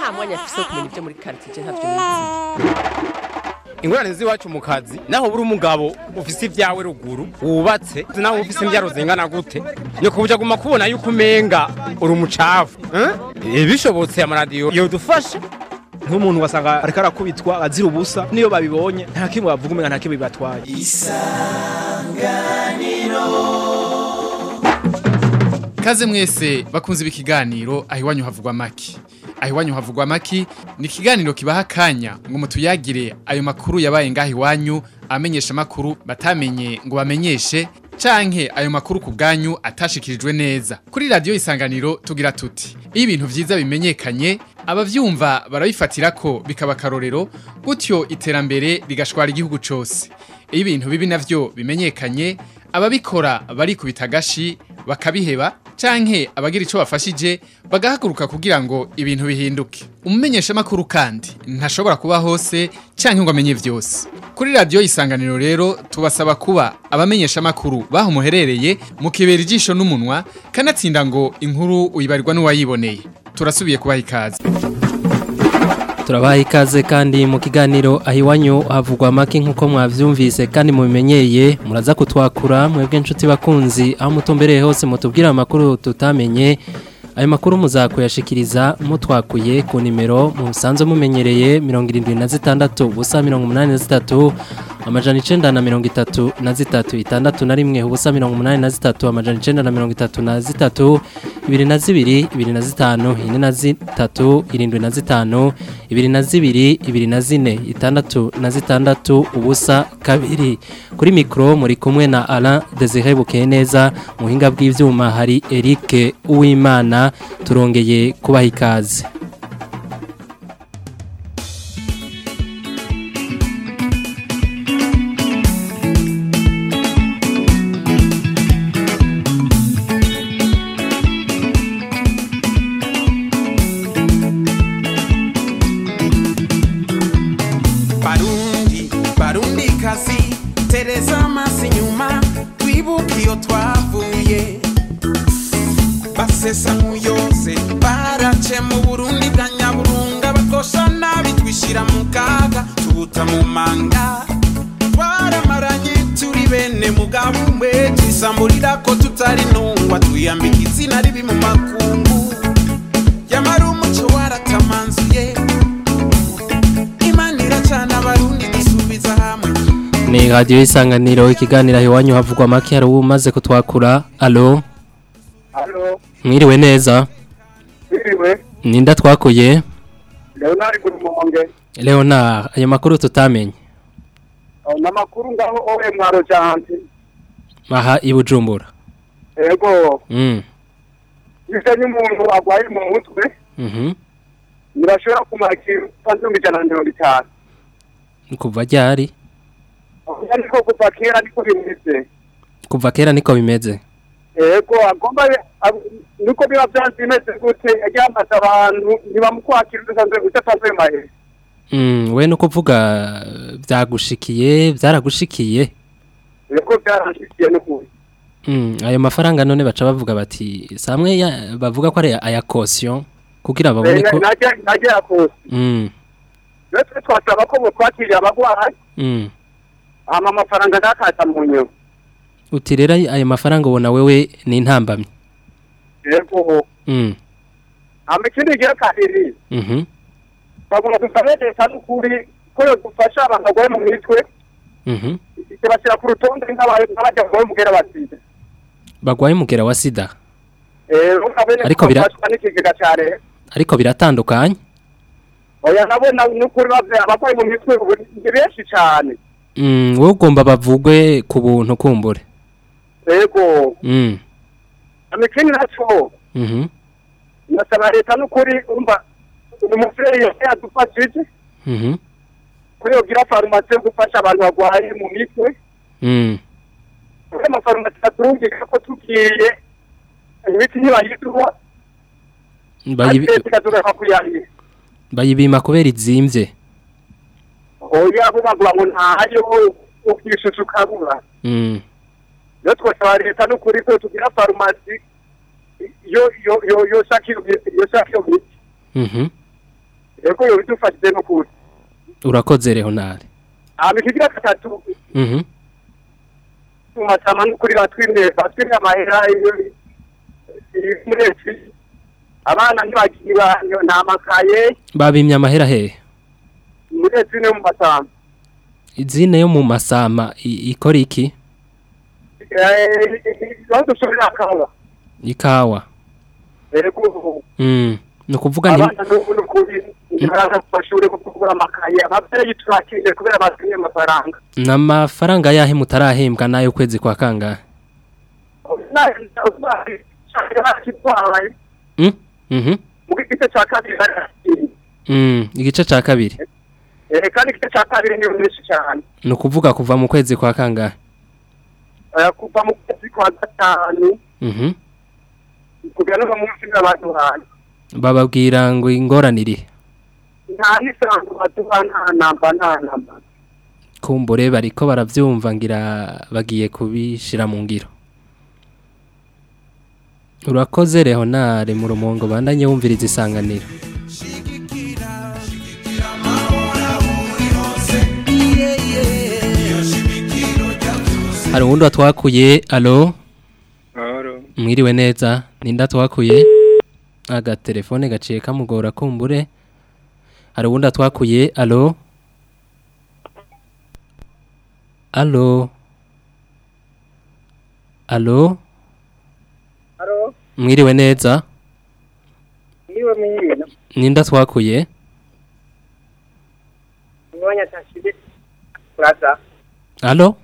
nta mwanya afise wo kumenya ibyo muri quartier ntavyo nizi ingorane z'iwacu mu kazi naho buri umugabo ufise ibyawe ruguru wubatse naho ufise imbyaro zingana gute ni kubuja guma kubona yuko umenga uri umucafu eh? bishobotse amaradiyo yodufasha nk'umuntu wasanga ariko arakubitwa azira ubusa niyo babibonye nta kimwe bavuga umenga nta kimwe bibatwaye Kaze mwese bakunze ikiganiro aho iwanyu havugwa maki. Aho iwanyu havugwa maki ni ikiganiro kibaha akanya ngo mutuyagire ayo makuru yabaye ngaho iwanyu amenyesha makuru batamenye ngo bamenyeshe canke ayo makuru ku bwanyu atashikirijwe neza. Kuri radio isanganiro tugira tuti. Iyo ibintu vyiza bimenyekanye abavyumva barabifatira ko bikaba karorero gutyo iterambere rigashwara igihugu cose. Iyo ibintu bibi navyo bimenyekanye ababikora barikubita agashi bakabiheba canke abagira ico bafashije bagahaguruka kugira ngo ibintu bihinduke umumenyesha makuru kandi ntashobora kuba hose canke ngo amenye vyose kuri radio isanganiro rero tubasaba kuba abamenyesha makuru baho muherereye mukibera ijisho n'umunwa kanatsinda ngo inkuru uyibarirwa n'uwayiboneye turasubiye kubaha ikaze turabaha ikaze kandi mu kiganiro aho iwanyu havugwa amaki nk'uko mwabyumvise kandi mubimenyeye muraza kutwakura mwebwe inshuti bakunzi aho mutumbereye hose mutubwire amakuru tutamenye ayo makuru muzakuyashikiriza mutwakuye ku nimero mu busanzwe mumenyereye mirongo irindwi na zitandatu ubusa mirongo umunani na zitatu amajana icenda na mirongo itatu na zitatu itandatu na rimwe ubusa mirongo umunani na zitatu amajana icenda na mirongo itatu na zitatu ibiri na zibiri ibiri na zitanu ine na zitatu irindwi na zitanu ibiri na zibiri ibiri na zine itandatu na zitandatu ubusa kabiri kuri mikoro muri kumwe na Alain Desire Bukeneza mu buhinga bw'ivyuma hari Eric Uwimana turongeye kubaha ikaze barundi barundi kazi tereza amaso inyuma twibuke iyo twavuye basesa nk'uyose barace mu burundi bwa nyaburunga bakosha nabi twishyira mu kaga tubuta mu manga twaramaranye turi bene mugabo umwe twisamburira ko tutari ntungwa twiyambika izina ribi mu makungu yamara umuco waratamanzuye imana iracana abarundi dusubiza hamwe ni radio isanganiro ikiganiro aho iwanyu havugwa amaki hari umaze kutwakura alo Halo, mwiriwe neza biriwe, ninda twakuye Leonard Gurumonge. Leonard ayo makuru tutamenye Namakuru ngaho owe mwaro jante. aha i Bujumbura Ego, mm ise n'umuntu agwaye mu mutwe, mhm nirashobora kumakira panzumbi ijana na mirongo itanu. kuva ryari Ariko kuva kera niko bimeze. kuva kera niko bimeze Ego, agomba ab- niko biba vyanze bimeze gute, aryamaze abantu ntibamukwakira udasanzwe udasanzwe mahe. mm we no kuvuga byagushikiye byaragushikiye Ego byaranshikiye n'ukuri. mm ayo mafaranga none baca bavuga bati samwe ya- bavuga ko ari aya caution kugira babone ko Najya najya yakose. mm Natwe twasaba ko bokwakirira abagwayi, mm hama amafaranga ntakaza mu nyuma. uti rero ayo mafaranga ubona wewe ni intambamye Ego, mm hama ikindi gira kabiri. mhm bagomba dusaba leta n'ukuri ko yodufasha abantu barwaye mu mitwe mhm ikabashyira ku rutonde nk'aba- nk'abajya barwaye umugera wa sida bagwaye umugera wa sida Eh, ukabene Ariko bira- bafashwa n'ikigega cya leta ariko biratandukanye oya nabona n'ukuri bave abarwayi mu mitwe ubu ni benshi cyane mm wowe ugomba bavugwe ku buntu kumbure yego mm amikini naco mhm nasaba leta n'ukuri umva umuvyeyi yose yadufashije mhm ko yogira farumasi yo gufasha abantu barwaye mu mitwe mm kuri amafarumasi aturungika ko tugiye imiti ntibayiduha bayibi ariko tukatugaruka kuyahira bayibima kubera izimvye oya bubavuga ngo ntayo ukishusha ukabura mm iyo twasaba leta n'ukuri ko tugira farumasi yo yo yo yo shaka iyo miti yo shaka iyo miti mhm yego yo bidufashije n'ukuri urakoze Leonard hama ikigira gatatu mhm mu masama n'ukuri batwimye batwimye amahera iyo- iyo muri esi abana ntibagira nta makaye babimye amahera hehe muri esi no mu masama izine yo mu masama i- ikora iki aho dushobora akaba ikawa yego mm ni ukuvuga nti abana n'ubu n'ukuri ntibaraza ku mashuri kuko kugura amakaye ababyeyi turakiriye kubera batumye amafaranga n'amafaranga yahe mutarahembwa n'ayo kwezi kwa kangahe Mm, mhm mu gice cya kabiri barakiriye mm igice ca kabiri Eh, kandi igice cya kabiri niyo menshi cyane ni ukuvuga kuva mu kwezi kwa kangahe Eh, kuva mu kwezi kwa gatanu mhm kugera no mu munsi n'abaduhaye bababwira ngo ingoranire nta n'isanzwe baduha nta namba nta namba kumbure bariko baravyumva ngira bagiye kubishira mu ngiro urakoze Leonard mu rumongo bandanye wumviriza isanganiro hari uwundi watwakuye alo mwiriwe neza ninda twakuye agatelefone gaciye kamugora kumbure hari uwundi atwakuye alo alo alo haro mwiriwe neza niwe mwiriwe ninda twakuye mwanya tashibe kuraza alo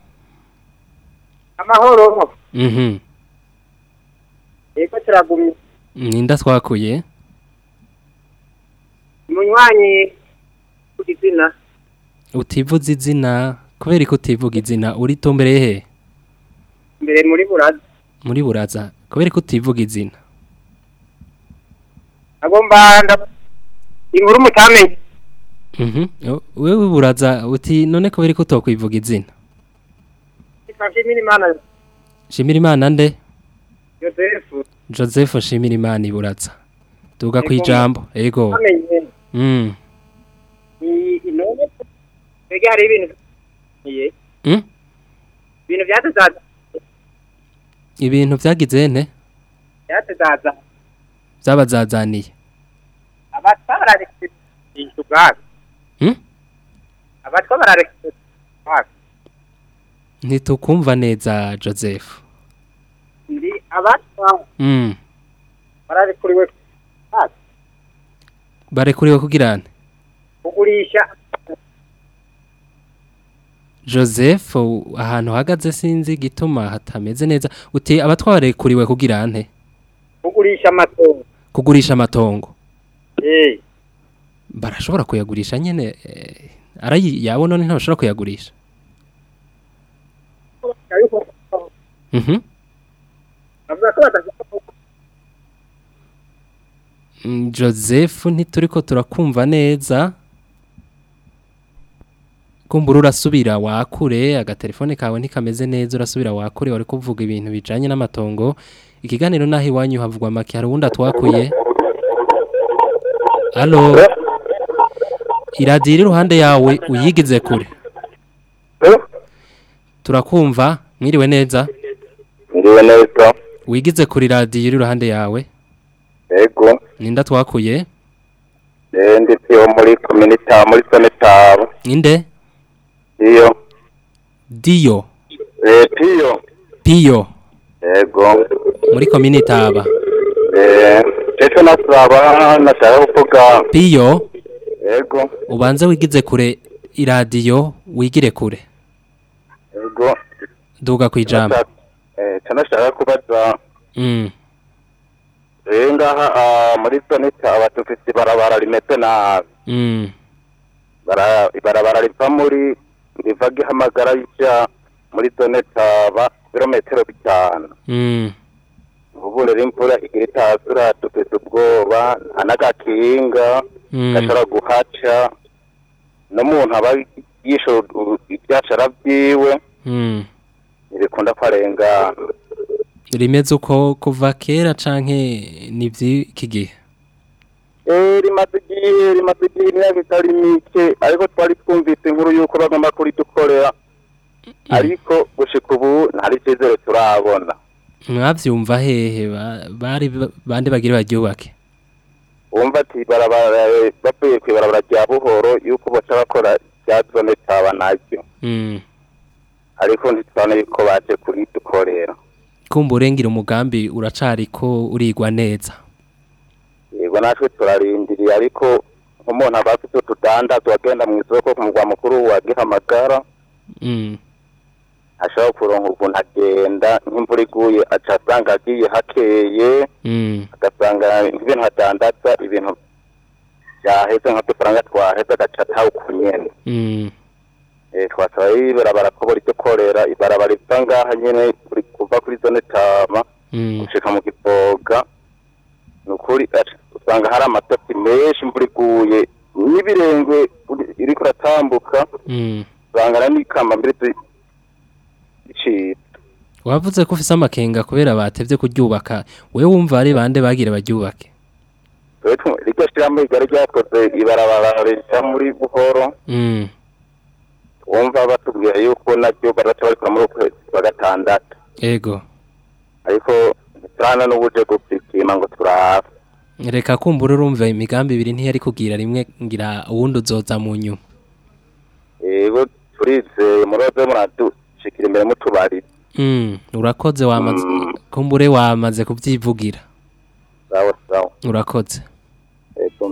amahoro mhm yego turagumye ninda twakuye munywanyi ku izina utivuza izina kubera ko utivuga izina uri tombereye he mbere muri buraza muri buraza kubera ko utivuga izina agomba nda inkuru mutamenye mhm O- wewe buraza uti none kubera ko utokwivuga izina twashimira imana shimira imana nde yosefu joseph shimira imana iburaza tuga ku Ego. ijambo ego amenye mm. ni inone mbega hari ibintu iye Mm? ibintu byatuzaza ibintu vyagize nte byatuzaza byabazazaniye abatwa bararekera inzu ubwabo Mm? abatwa bararekera ubwabo ntitukumva neza joseph ndi abatwa mm. bararekuriwe ubwabo barekuriwe kugira nte kugurisha joseph u- ahantu hagaze sinzi gituma hatameze neza uti abatwarekuriwe kugira nte kugurisha amatongo kugurisha amatongo eh barashobora kuyagurisha nyene eh, arayi yabo none ntibashobora kuyagurisha mhm bavuga ko badashaka Mm, joseph ntituriko turakumva neza kumbura urasubira wakure agatelefone kawe ntikameze neza urasubira wakure wari kuvuga ibintu bijanye n'amatongo ikiganiro naho iwanyu havugwa make hari uwundi atwakuye alo iradiyo iri iruhande yawe uyigize kure turakumva mwiriwe neza Ndiwe neza wigize kure iradiyo iri iruhande yawe yego ninda twakuye eh nditiyo muri community muri zone tabo ninde iyo diyo eh piyo piyo yego muri komini taba eh ejo nasaba nashaka kuvuga piyo yego ubanze wigize kure iradiyo wigire kure yego duga ku ijambo eh nashaka kubaza mm. eh ngaha ah, muri zone taba dufite ibarabara rimeze nabi Mm. bara ibarabara riva muri riva gihamagara rija muri zone taba kilometero bitanu Mm. ubu rero imvura igira itazura dufite ubwoba nta n'agakinga Mm. gashobora guhaca n'umuntu aba yishura u- ibyashara byiwe Mm. ntibikunda kwarengana rimeze uko kuva kera canke ni vy'iki gihe Eh, rimaze igihe rimaze igihe imyaka itari mike ariko twari twumvise inkuru y'uko bagomba kuridukorera ariko gushika ubu ntari icyizere turabona mwavyumva hehe ba- bari ba- bande bagire baryubake wumva ati barabara bavuye ku ibarabara rya buhoro y'uko baca bakora rya zone taba naryo Mm. ariko ntitubona yuko baje kuridukorera kumbure ngira umugambi uracariko urigwa neza yego natwe turarindiriye ariko nk'umuntu aba afite utudandazwa agenda mu isoko ku mugwa mukuru wa gihamagara Mm. ashobora kuronka ukuntu agenda nk'imvura iguye aca asanga agiye hakeye Mm. agasanga nk'ibintu adandaza ibintu byaheze nk'udufaranga twaheze agaca atawuku nyene Mm. Eh, twasaba ibarabara ko buri dukorera ibarabara riva ngaha nyene kuri- kuva kuri zone tama Mm. gushika mu givoga ni ukuri aca- usanga hari amatasi menshi imvura iguye n'ibirengwe uri- iriko iratambuka Mm. usanga n'ikamba mbere zi- zicitse wavuze ko ufise amakenga kubera batevye kuryubaka we wumva ari bande bagire baryubake Twe tu- riryo shirahamwe ryari ryakoze ibarabara rica muri buhoro Mm. wumva batubwira yuko naryo baraca barikora muri ukwezi kwa gatandatu ego ariko turana n'ubuje gupikima ngo turahafi reka kumbura urumva imigambi ibiri ntiyari kugira rimwe ngira uwundi uzoza mu nyuma yego turizeye muroze muradushikira imbere mutubari Mm, urakoze wamaze kumbure wamaze kubyivugira sawa sawa urakoze yego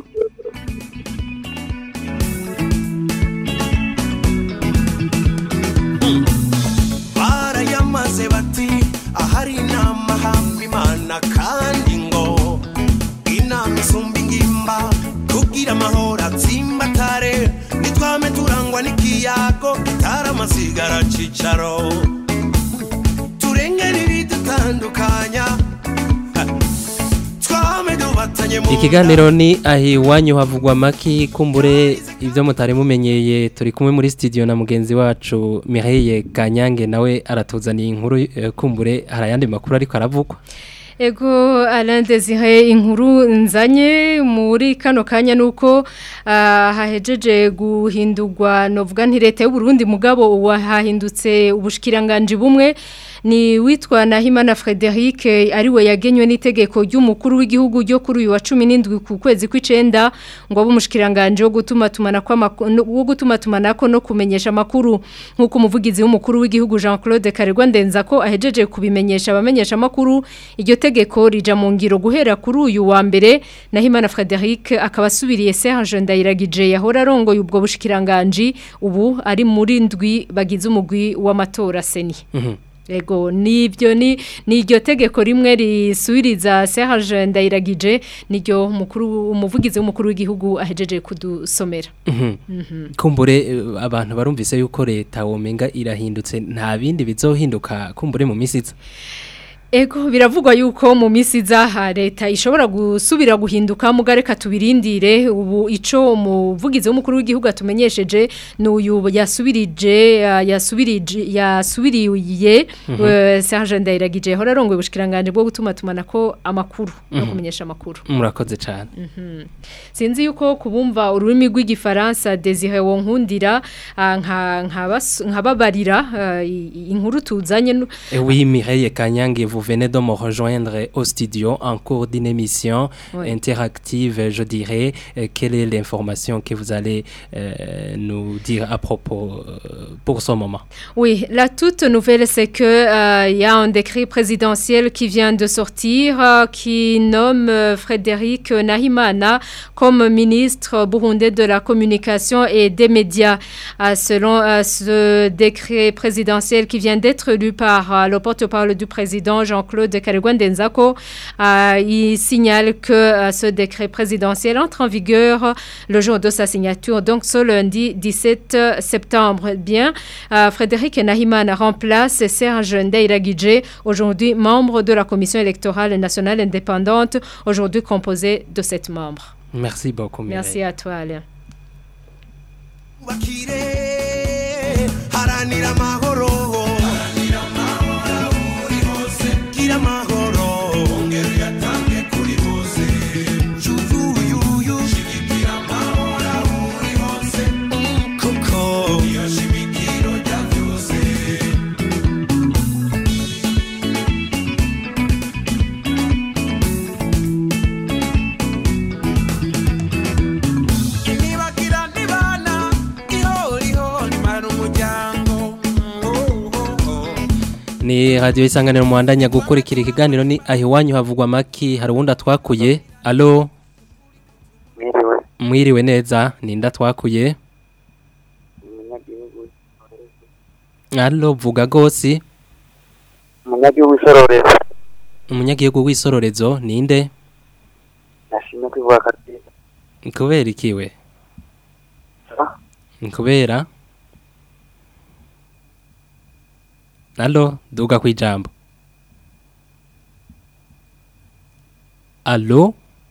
barayamaze bati ahari inama hamba imana kandi ngo inama isumba ingimba kugira amahoro atsimbatare nitwame turangwa n'ikiyago gitara amasigara cicaro turengera ibidutandukanya ha, twame dubatanye mu ikiganiro ni ahi iwanyu havugwa maki kumbure ibyo mutari mumenyeye turi kumwe muri studio na mugenzi wacu Mireille Kanyange nawe aratuzaniye inkuru eh, kumbure hari ayandi makuru ariko aravugwa Ego Alain Desire inkuru nzanye muri kano kanya nuko ah, hahejeje guhindurwa novuga nti leta y'u Burundi mugabo wahahindutse ubushikiranganje bumwe ni witwa Nahimana Frederic ariwe yagenywe n'itegeko ry'umukuru w'igihugu ryo kuri uyu wa 17 ku kwezi kw'icenda ngo abe umushikiranganje wo gutuma tumana kwa wo gutuma tumanako no kumenyesha makuru nkuko umuvugizi w'umukuru w'igihugu Jean-Claude Karegwa ndenza ko ahejeje kubimenyesha abamenyesha makuru iryo tegeko rija mu ngiro guhera kuri uyu wa mbere Nahimana Frederic akaba asubiriye Serge Ndayiragije yahora arongoye ubwo bushikiranganje ubu ari muri ndwi bagize umugwi w'amatora seni Ego nibyo ni niryo tegeko rimwe risubiriza Serge Ndayiragije niryo mukuru umuvugizi w'umukuru w'igihugu ahejeje kudusomera. Mhm. kumbure eh, abantu barumvise yuko leta womenga irahindutse nta bindi bizohinduka kumbure mu minsi iza Ego biravugwa yuko mu misi zaha leta ishobora gusubira guhinduka mugareka tubirindire ubu ico umuvugizi w'umukuru w'igihugu atumenyesheje n'uyu yasubirije uh, yasubirije yasubiriye Mhm. uh, Serge Ndayiragije hora arongoye ubushikiranganje bwo gutuma tumanako amakuru no Mhm. kumenyesha amakuru. murakoze cyane Mhm. Sinzi yuko kubumva ururimi rw'igifaransa Desire Wonkundira ah, nka nkabas- nkababarira ah, i- i- inkuru tuzanye nu- Et oui, Mireille Kanyange, vous venez de me rejoindre au studio en cours d'une émission Oui. interactive, je dirais. Euh, quelle est l'information que vous allez euh, nous dire à propos euh, pour ce moment Oui, la toute nouvelle, c'est que euh, il y a un décret présidentiel qui vient de sortir euh, qui nomme euh, Frédéric Nahimana comme ministre burundais de la communication et des médias. Euh, selon euh, ce décret présidentiel qui vient d'être lu par euh, le porte-parole du président Jean-Claude Karegwandenzako, euh, il signale que euh, ce décret présidentiel entre en vigueur le jour de sa signature, donc ce lundi 17 septembre. Bien, euh, Frédéric Nahiman remplace Serge Ndeiragidje, aujourd'hui membre de la commission électorale nationale indépendante, aujourd'hui composée de sept membres. Merci beaucoup, Mireille. Merci à toi, Alain. haranira amahoro gira amahoro ongera uyatange kuri bose yuyuyuyu shigikira amahoro ni radio isanganiro muhandanya gukurikira ikiganiro ni ahiwanyu havugwa maki hari uwundi atwakuye alo Mwiriwe. mwiriwe neza ninda twakuye Umunyagihugu. alo vuga gose Umunyagihugu w'isororezo. umunyagihugu w'isororezo ninde Nashimye kwivuga kabisa. kubera ikiwe kubera alo duga kwijambo alo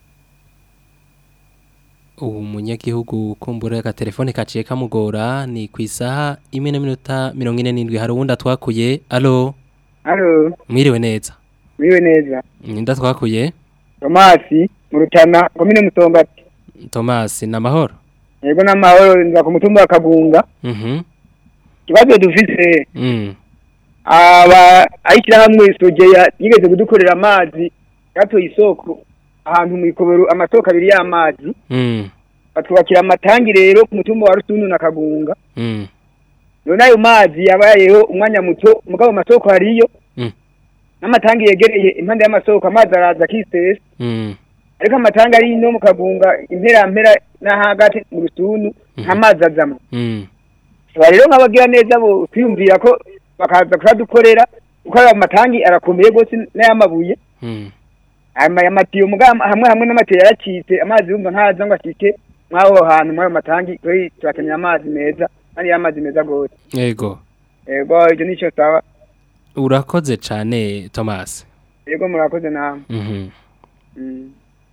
ubu munyagihugu kumbura agatelefone kaciye kamugora ni ku isaha imwe n'iminota mirongo ine n'indwi hari uwundi atwakuye alo Halo, mwiriwe neza mwiwe neza. ninda twakuye Tomasi, mu Rutana, komine Mutombati. tomasi ni amahoro Yego n'amahoro nza ku mutumba wa Kagunga. mhm Ikibazo dufise mm aba ayikira hamwe sojeya yigeze kudukorera amazi yatoye isoko ahantu mu ikobero amasoko abiri y'amazi mm batwubakira amatangi rero ku mutumba wa Rusundu na Kagunga. mm None ayo mazi yabayeho umwanya muto mugabo amasoko hariyo. Mm. N'amatangi yegereye impande y'amasoko amazi araza kisese. mm ariko amatanga ari no mu kagunga impera mpera n'ahagati mu rusundu nta mazi azamo mm aba rero nk'abagira neza bo twiyumvira ko bakaza kuradukorera kuko ayo matangi arakomeye rwose n'ay'amabuye mm aya matiyo muga hamwe hamwe n'amatiyo yaracitse amazi yumva ntaza ngo ashike mw'aho hantu mw'ayo matangi turi turakenera amazi meza kandi y'amazi meza rwose yego yego ibyo nicyo saba urakoze cyane tomasi yego murakoze namwe mhm Mm.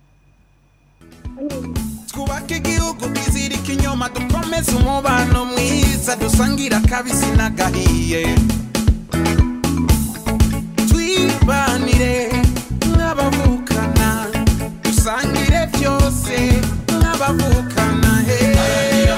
twubake igihugu twizirike inyuma dukomeze umubano mwiza dusangira akabisi n'agahiye twibanire nk'abavukana dusangire byose nk'abavukana he gira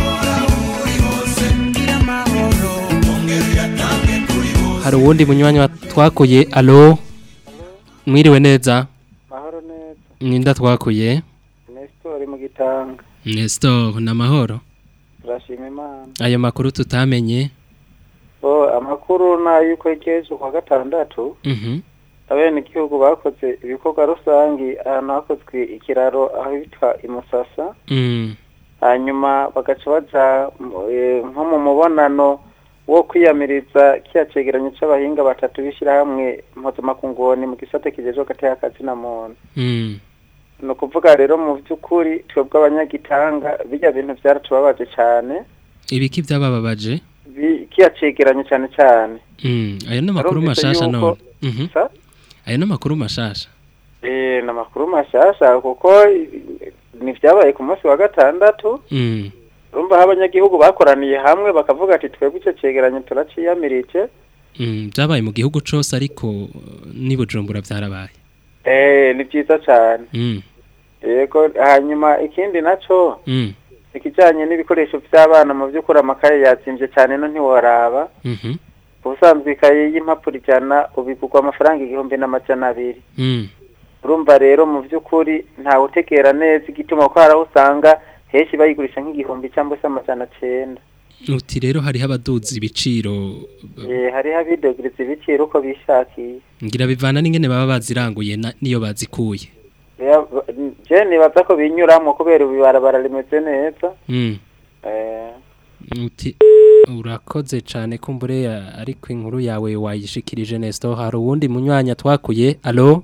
amahoro ongera uyatange kuri bose hari uwundi munywanyi wa- twakuye alo mwiriwe neza Mahoro neza. ninda twakuye Nestor mu gitanga. Nestor ni amahoro Turashima Imana. ayo makuru tutamenye Bo amakuru na yuko igeje kwa gatandatu. mhm Abene igihugu bakoze ibikorwa rusangi ahantu hakozwe ikiraro aho bitwa imusasa. mm hanyuma bagaca baja mu- eh, nko mu mubonano wo kwiyamiriza kiya cegeranyo c'abahinga batatu b'ishirahamwe mpuzamakungoni mu gisate kijejwe hagati y'akazi na muntu mm ni ukuvuga rero mu by'ukuri twebwe abanyagitanga bijya bintu byaratubabaje cyane ibiki byabababaje bi- kiya cegeranyo cyane cyane mm ayo ni amakuru Narumvise mashasha yuko- none mhm Sa? ayo ni amakuru mashasha Eh, ni amakuru mashasha kuko eh, ni vyabaye ku munsi wa gatandatu mm urumva aho abanyagihugu bakoraniye hamwe bakavuga ati twebwe icyo cegeranyo turaciyamirije mm byabaye mu gihugu cose ariko uh, ni bujumbura byarabaye Eh, ni byiza cyane mm yego hanyuma ikindi naco mm ikijanye n'ibikoresho by'abana mu by'ukuri amakaye yazimvye cyane no ntiworaba mhm ubusanzwe ikaye y'impapuro ijana ubigurwa amafaranga igihumbi n'amajana abiri mm urumva rero mu by'ukuri ntawe utegera neza igituma ko hari aho usanga henshi bayigurisha nk'igihumbi cyangwa se amajana cenda uti rero hariho abaduzi ibiciro Eh, hariho abidogiriza ibiciro uko bishakiye ngira bivana n'ingene baba baziranguye na- niyo bazikuye Ya- je nibaza ko binyuramwo kubera ubu ibarabara rimeze neza mm eh, uti urakoze cyane kumbure ya- ariko inkuru yawe wayishikirije Nestor hari uwundi munywanya twakuye alo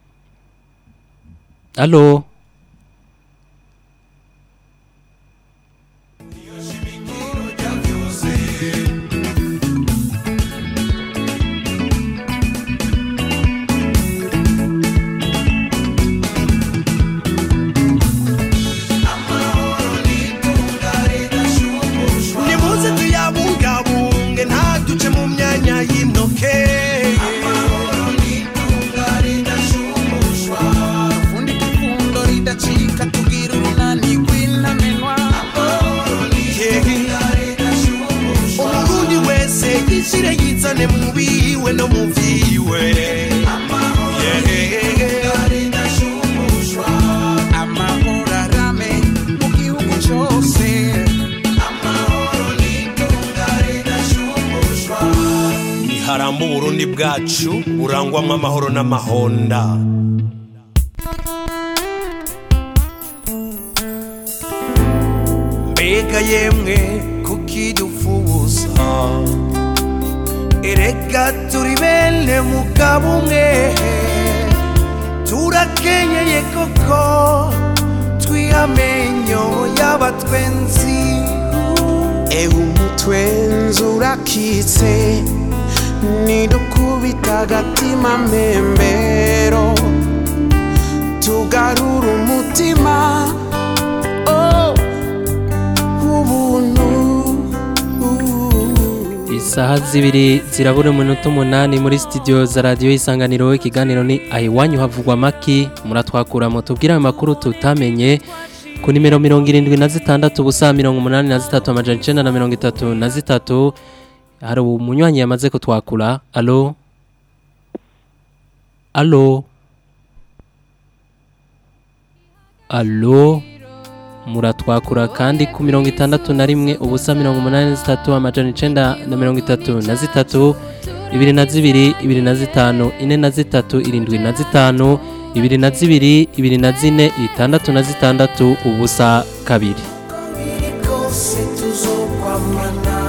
alo nimuze tuyabungabunge ntaduce mu myanya y'intoke fundi kifundo ridacika tugira urunani rw'intamenwa umurundi wese yishyire yizane mu biwe no mu vyiwe amahoro arame mu gihugu cose haramba uburundi bwacu burangwamwo amahoro n'amahonda mbega yemwe kukidufubuza erega turi bene mugabo umwe turakenyeye koko twihamenyo y'abatwenzi ewe umutwenzi urakitse nidukubita agatima mbembero tugarura umutima oh, ubuntu Isaha zibiri zirabura umunota umunani muri studio za radio isanganiro ikiganiro ni ahiwanyu havugwa maki muratwakura mutubwira ayo makuru tutamenye ku nimero mirongo irindwi na zitandatu ubusa mirongo umunani na zitatu amajana icenda na mirongo itatu na zitatu hari umunywanyi yamaze kutwakura alo alo alo muratwakura kandi ku mirongo itandatu na rimwe ubusa mirongo umunani na zitatu amajana icenda na mirongo itatu na zitatu ibiri na zibiri ibiri na zitanu ine na zitatu irindwi na zitanu ibiri na zibiri ibiri na zine itandatu na zitandatu ubusa kabiri kose tuzokwamana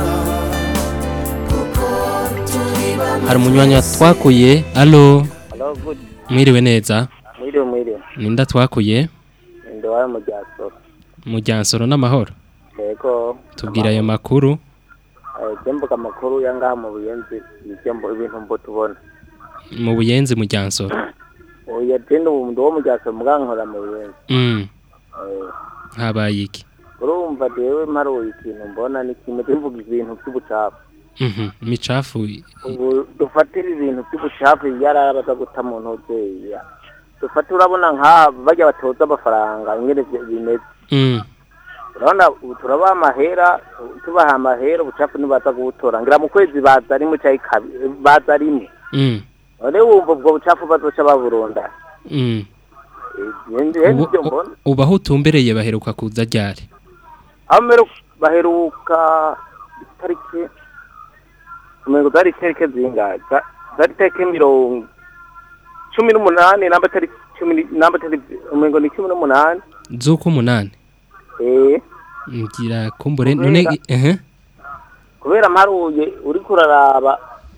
kuko turi bamwe hari umunywanyi twakuye alo Hello, good. mwiriwe neza Mwiriwe mwiriwe. ninda twakuye Ndi wawe mu Gyasoro. mujyansoro n'amahoro Yego. tubwira ayo makuru Eh, je mvuga amakuru ya ngaha mu Buyenzi ibyo mbo- ibintu mbo tubona. mu buyenzi mujyansoro Oya je ndi ubu ndi wo mu Gyasoro mugankora mu Buyenzi. mm. Eh, habaye iki urumva jewe mparuye ikintu mbona ni kimwe tuvuga ibintu by'ubucafu. Mhm, imicafu Ubu dufatira ibintu by'ubucafu yarabaza guta mu ntoki. Dufate urabona nka bajya batoza amafaranga ingene vyo- bimeze. mm. urabona ubu turabaha amahera tubaha amahera ubucafu ntibaza kubutora ngira mu kwezi baza rimwe cyangwa kabi baza rimwe Mm. none wumva ubwo bucafu bazoca baburunda Mm. njyewe Ubu- nibyo mbona ubu aho utumbereye baheruka kuza ryari aho mbere baheruka itariki umengo zari itariki zingahe Za- zari itariki mirongo cumi n'umunani namba tariki cumi ni- namba tariki umengo ni cumi n'umunani z'uko umunani eh ngira kumbure Kubera- none ehe kubera mparuye uri kuraraba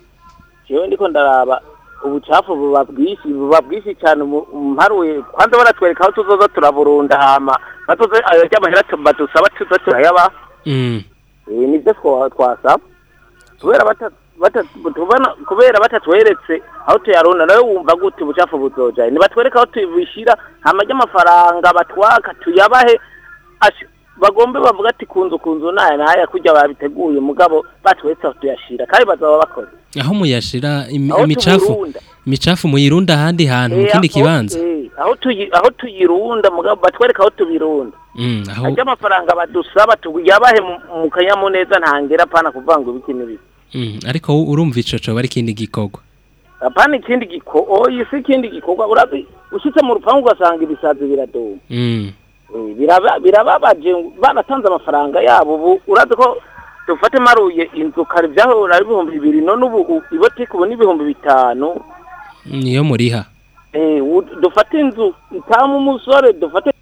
jewe ndiko ndaraba ubucafu buba bwinshi buba bwinshi cyane mu- mparuye kwanza baratwereka aho tuzoza turaburunda hama batoze ayo ry'amahera tu- badusaba tuza turayaba mm. eh nibyo twa- twasaba kubera bata bata tubona kubera batatweretse aho tuyarunda nawe wumva gute ubucafu buzoja nibatwereka aho tubishira hama ry'amafaranga batwaka tuyabahe ash- bagombe bavuga ati kunzu kunzu naya naya kurya babiteguye mugabo batweretse aho tuyashira kandi bazaba bakoze aho muyashira im- Aho imicafu tubirunda. imicafu muyirunda ahandi hantu mu Eh, kindi aho- kibanza eh, aho tuyi- aho tuyirunda mugabo batwereka aho tubirunda mm. aho ajya amafaranga badusaba tuyabahe mu- mu kanyamuneza ntangera apana kuvanga ibiki n'ibiki mm. ariko u- urumva ico coba ari ikindi gikorwa apana ikindi giko oyi si ikindi gikorwa urazi ushitse mu rupangu ugasanga ibisazi biradoma mm. Eh, biraba- birababaje baratanze amafaranga yabo ubu urazi ko dufate maruye inzu kare byahora ari ibihumbi bibiri none ubu u- ibotike ubu ni ibihumbi bitanu niyo muriha Eh, u- dufate inzu itamu umusore dufate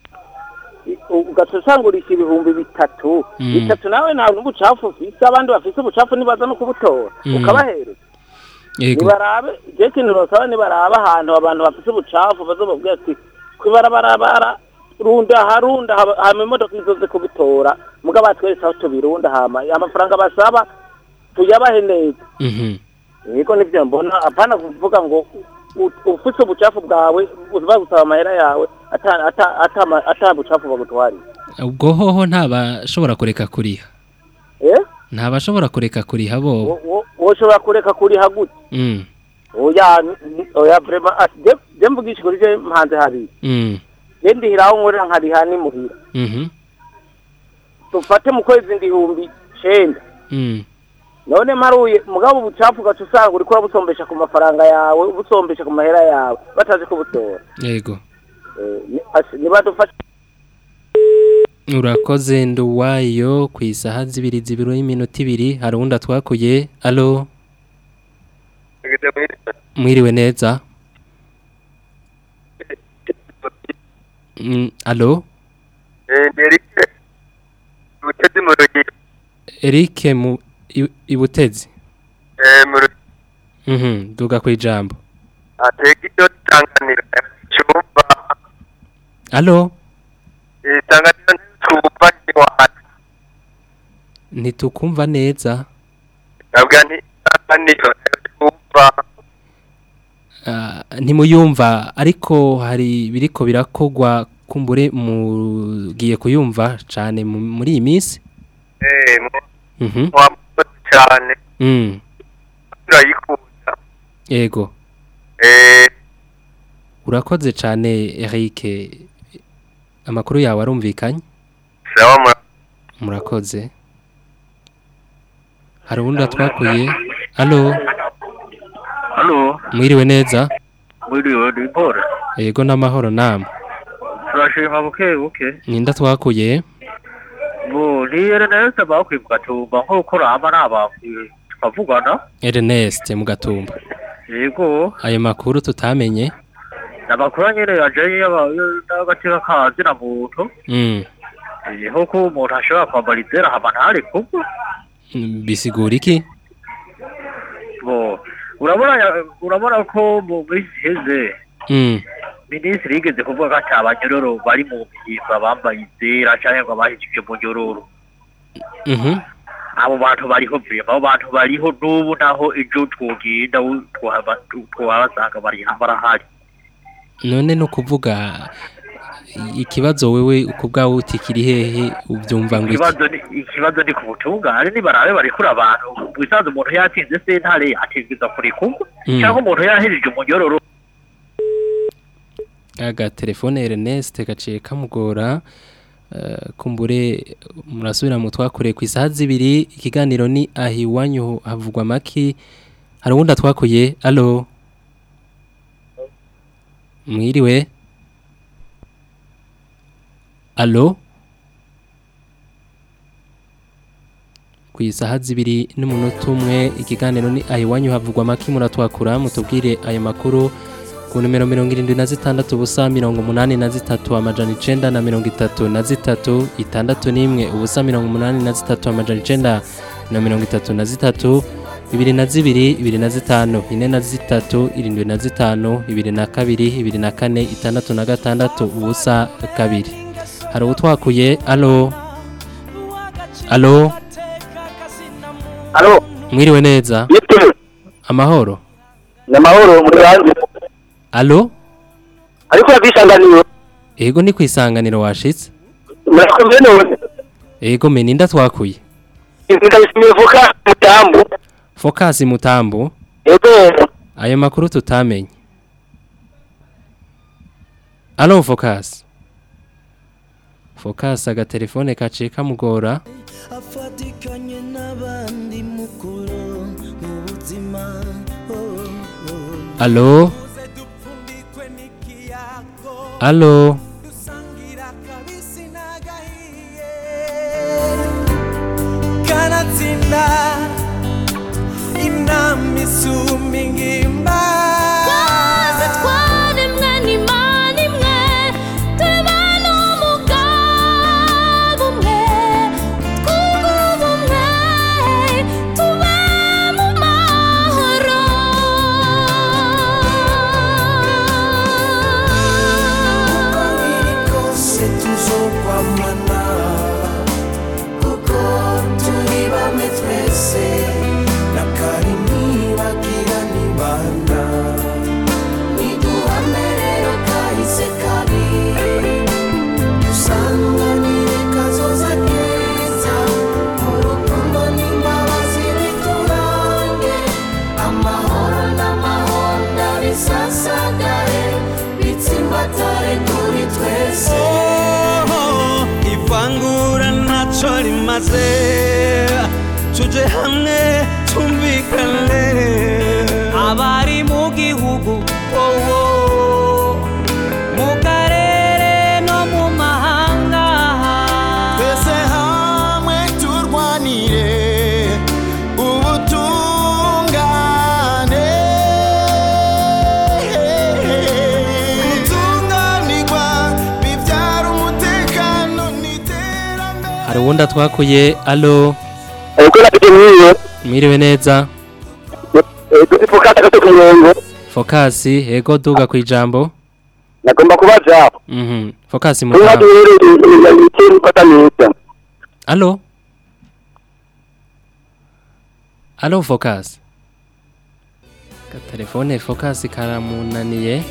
ugasasangurisha ibihumbi bitatu Mm. bitatu nawe nta n'ubucafu ufise abandi bafise ubucafu nibaza no kubutora Mm. ukabahereza yego nibarabe je ikintu nosaba nibarabe ahantu abantu bafise ubucafu bazobabwira ati kwibarabarabara runda harunda haba- hama imodoka izoze kubitora muga batweretse aho tubirunda hama amafaranga basaba tuyabahe neza mhm niko nivyo mbona apana kuvuga ngo u- ufise ubucafu bwawe bagusaba amahera yawe ata ata ata ma- ata bucafu bagutwarira ubwo hoho ntabashobora kureka kuriha eh ntabashobora kureka kuriha bo Wo- wo- woshobora kureka kuriha gute mm. oya n- oya vrema je je mvugisha kuri je mpanze hari mm. je ndihiraho nkorera nkariha ni muhira mhm dufate mu kwezi ndihumbi cenda mm. none maruye mugabo ubucafu ugaca usanga uriko urabusombesha ku mafaranga yawe ubusombesha ku mahera yawe batazi kubutora yego Eh, ni- asi- nibadufashe urakoze nduwayo ku isaha zibiri zibiri y'iminota ibiri hari uwundi atwakuye alo mwiriwe mwiriwe mwiriwe neza Mm, alo Eh, ndi Eric Mutezi mu rugero Eric mu i- ibutezi Eh, mu rugero Mhm duga kwijambo ateka iryo tanganiro cyumva Alo itanganiro cyumva iwacu ntitukumva neza nabwa nti itanganiro cyumva Ah, ntimuyumva ariko hari biriko birakogwa kumbure mugiye kuyumva cane mu- muri iyi minsi eh mu Mhm mwamukoze cyane Mm turayikunda yego eh urakoze cane Eric amakuru yawe arumvikanye sawa mu murakoze hari uwundi atwakuye alo Halo, mwiriwe neza mwiriwe ni Paul. yego n'amahoro namwe Turashima buke buke. ninda twakuye Bo ni Ernest bakwibuka tumba nkuko rama nababwiye tukavugana. Ernest mu gatumba Yego, ayo makuru tutamenye nabakora nyene yaje y'agateka kazi na muntu. mm. Yeho ko umuntu ashobora kwambara izera hama ntari kubwo. mm, bisigura iki Bo urabona ya- urabona ko mu minsi iheze mm. minisitiri yigeze kuvuga ko ati abanyororo bari mu mihimba bambaye izera canke ngo abahishije mu nyororo. Mhm. abo bantu bariho vrema abo bantu bariho n'ubu naho ejo twogenda u- twaba- twabasanga bari barahari none no kuvuga ikibazo wewe uko bwawe uti kiri hehe ubyumva ngo iki ikibazo ni ikibazo ni ku butungane nibarabe barekura abantu bisanzwe umuntu yatsinze sentare ategeza kurekurwa Mm. cyangwa umuntu yahejeje umunyororo aga telefone Ernest gaciye kamugora eh, kumbure murasubira mu twakure ku isaha zibiri ikiganiro ni ahiwanyu havugwa maki hari uwundi atwakuye alo mwiriwe alo ku isaha zibiri n'umunota umwe ikiganiro ni ahiwanyu havugwa maki muratwakura mutubwire ayo makuru ku numero mirongo irindwi na zitandatu ubusa mirongo umunani na zitatu amajana icenda na mirongo itatu na zitatu itandatu n'imwe ubusa mirongo umunani na zitatu amajana icenda na mirongo itatu na zitatu bibiri na zibiri ibiri na zitanu ine na zitatu irindwi na zitanu ibiri na kabiri ibiri na kane itandatu na gatandatu ubusa kabiri hari utwakuye alo alo Alo, mwiriwe neza amahoro namahoro muri hanze. alo Ariko yabisanganiro. ego ni ku isanganiro washitse Murakomeye none. ego me ninda twakuye Ndabishimiye vuka mutambu. focus mutambu Ego. ayo makuru tutamenye alo focus focus agatelefone kaciye kamugora afatikanye n'abandi mukuru mu buzima oh, oh. alo alo kanatsinda inama isumba ingimba Twaze twaremwe n'Imana imwe, tuba n'umugambi umwe, twunge ubumwe, tube mu mahoro. uko biri kose tuzokwamana kuko turi bamwe twese na kari ntibagira nibanda niduhame rero kahise kabi dusanganire kazoza keza urukundo n'imbabazi biturange amahoro n'amahonda bisasagare bitsimbatare kuri twese ivangura ntacyo rimaze tujye hamwe tumvikane abari mu gihugu wowo mu karere no mu mahanga twese hamwe turwanire ubutungane hari uwundi atwakuye alo ariko nafite mwiwe mwiriwe neza dufite fokasi gato ku murongo fokasi yego duga ku ijambo nagomba kubaza Mhm. fokasi niba mutaho duherereye ikintu mfata neza alo alo fokasi telefone fokasi karamunaniye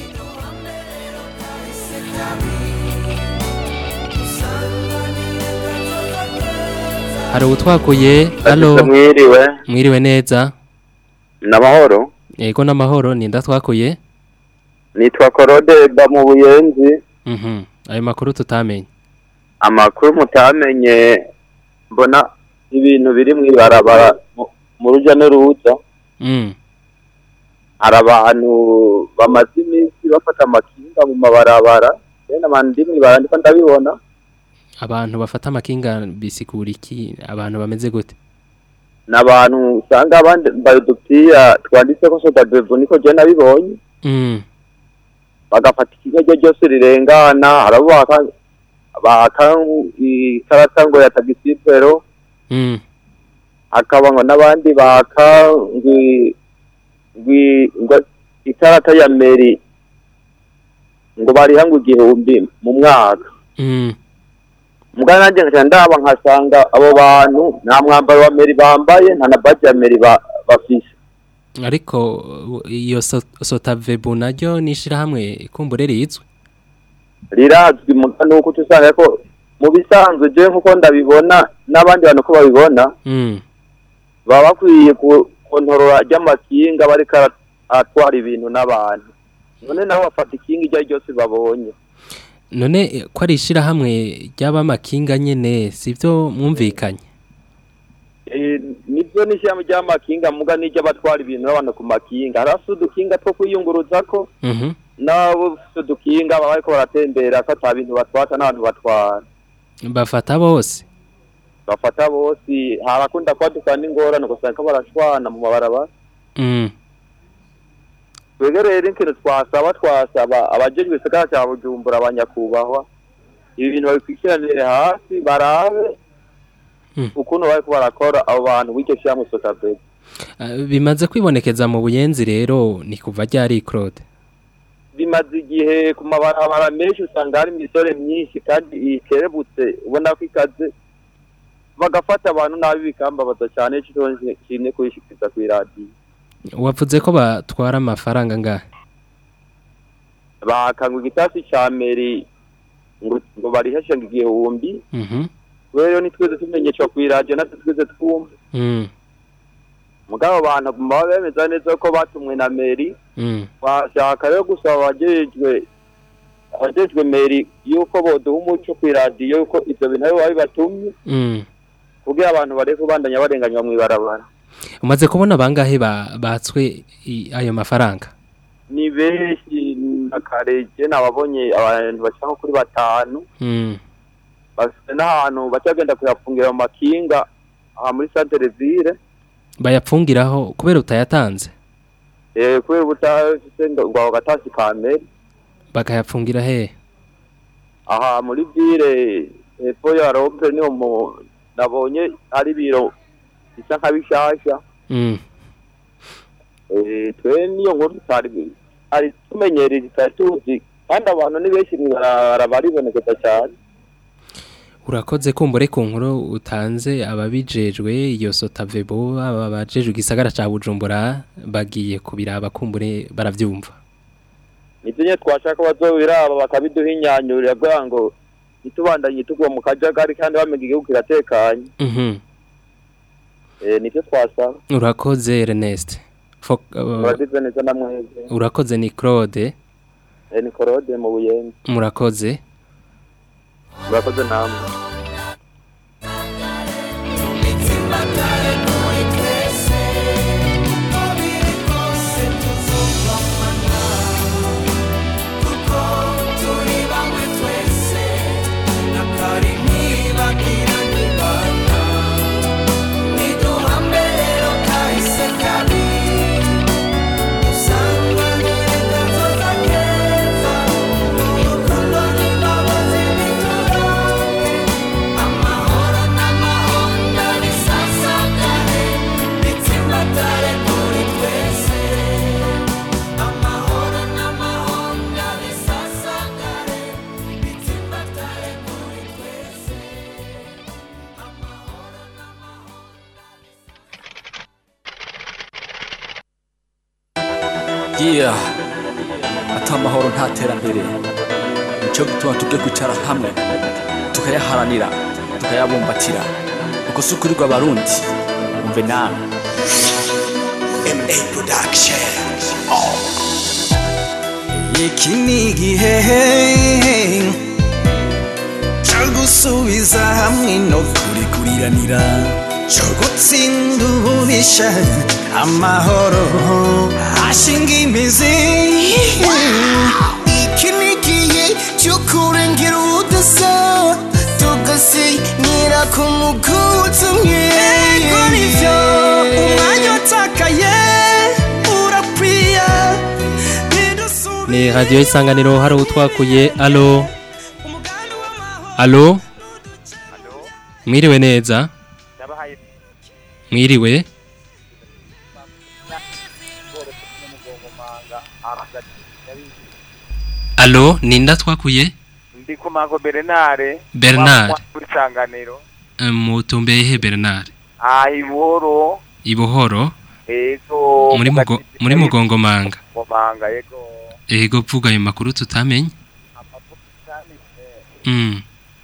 hari utwakuye alo mwiriwe mwiriwe neza n'amahoro yego n'amahoro ninda twakuye nitwa korode ba mu buyenzi Mhm. ayo makuru tutamenye amakuru mutamenye mbona ibintu biri mu ibarabara mu- mu rujya n'uruza Mm. hari abantu bamaze iminsi bafata amakinga mu mabarabara rero abantu ndi mu ibarabara ndiko ndabibona abantu bafata amakinga bisigura iki abantu bameze gute ni abantu usanga abandi bambaye udupira twanditseko sodabevu niko je nabibonye Mm. bagafata ikigo ryo ryose rirengana harabo baka baka ikarata ngo ya tagisipero Mm. hakaba ngo n'abandi baka ngwi ngwi ngo ikarata ya meri ngo bariha ngo igihumbi mu mwaka Mm. mugana nanjye nkaca ndaba nkasanga abo bantu nta mwambaro wa meri bambaye nta na baji ya meri ba- bafise ariko uh, iyo so- sotavebu naryo ni ishirahamwe kumbure rizwe rirazwi muga nuko uca usanga ko mu bisanzwe je nkuko ndabibona n'abandi bantu ko babibona Mm. baba bakwiye ku- kontorora ry'amakinga bariko ara- atwara ibintu n'abantu none nabo bafata ikinga iryo ari ryose babonye none eh, ko ari ishirahamwe ry'abamakinga nyene sivyo mwumvikanye Eh, nibyo n'ishyamba ry'amakinga muga n'iryo abatwara ibintu n'abantu ku makinga hari afite udukinga two kwiyunguruzako Mhm. n'abo bafite udukinga baba bariko baratembera ko ata bintu batwata n'abantu batwara bafata bose bafata bose harakunda kwaduka n'ingorane ugasanga ko barashwana mu mabarabara Mm. twebwe rero ikintu twasaba twasaba abajejwe igisagara cya bujumbura abanyakubahwa ibi bintu babikurikiranire hasi barabe Mm. ukuntu bariko barakora abo bantu w'iryo shyirahamwe sotabedi Ah, bimaze kwibonekeza mu buyenzi rero ni kuva ryari Claude bimaze igihe ku mabarabara menshi usanga hari imisore myinshi kandi ikerebutse ubona ko ikaze bagafata abantu nabi bikambabaza cyane cyo kimwe kuyishikiriza ku iradiyo wavuze ko batwara amafaranga ngahe bakangwa igitasi cya meri ngo ngo bariheshe ngo igihumbi Mhm. rero nitwize tumenyeshwa ku iradiyo natwe twize twumva Mm. mugabo abantu baba bemeza neza ko batumwe na meri Mm. bashaka rero gusaba abajejwe abajejwe meri yuko boduha umuco ku iradiyo yuko ivyo bintu aribo babibatumye Mm. kugira abantu bareke kubandanya barenganywa mw'ibarabara umaze kubona bangahe ba- batswe i- ayo mafaranga ni benshi na kareje nababonye abantu bashika nko kuri batanu Mm. bafite n'ahantu bacagenda kuyafungira mu makinga aha muri santere ville bayapfungiraho kubera utayatanze eh kubera ubutafise ngo ngo ako gatasi ka meri bakayapfungira he aha muri ville hepfo ya rompe niho mu nabonye ari biro bisa nka bishasha Mm. eh twe niyo nkuru tutari ari tumenyereye tutari tuzi kandi abantu ni benshi mw'ibarabara baribonekeza cyane urakoze kumbure ku nkuru utanze ababijejwe iyo sotavebo aba bajejwe igisagara ca bujumbura bagiye kubiraba kumbure baravyumva nibyo nyine twashaka bazobiraba bakabiduha inyanyurira kugira ngo ntitubandanye tugwa mu kajagari kandi bamenye igihugu kiratekanye Mhm. eh nibyo twasaba urakoze Ernest Fo- uh, muragize neza na mwebwe urakoze ni Claude eh ni korode mu buyenzi murakoze murakoze namwe Usanga yeah ata amahoro nta terambere nicyo gituma tujye kwicara hamwe tukayaharanira tukayabumbatira uko si ukuri rw'abarundi umve nawe MA Production. iki ni igihe cyo gusubiza hamwe no kurikuriranira cyo gutsinda ububisha amahoro ashinga imizi Iki ni igihe cyo kurengera ubudasa tugasinyira ku muguzi umwe Ego nivyo umwanya utakaye urapwiye ni radiyo isanganiro hari utwakuye alo alo mwiriwe neza mwiriwe alo ninda twakuye ndi ku mago Bernard Bernard. kuri sanganiro Eh, mutumbeye he Bernard ah ibuhoro ibuhoro ego muri mugo muri mugongomanga mugomanga yego ego vuga ayo makuru tutamenye mm.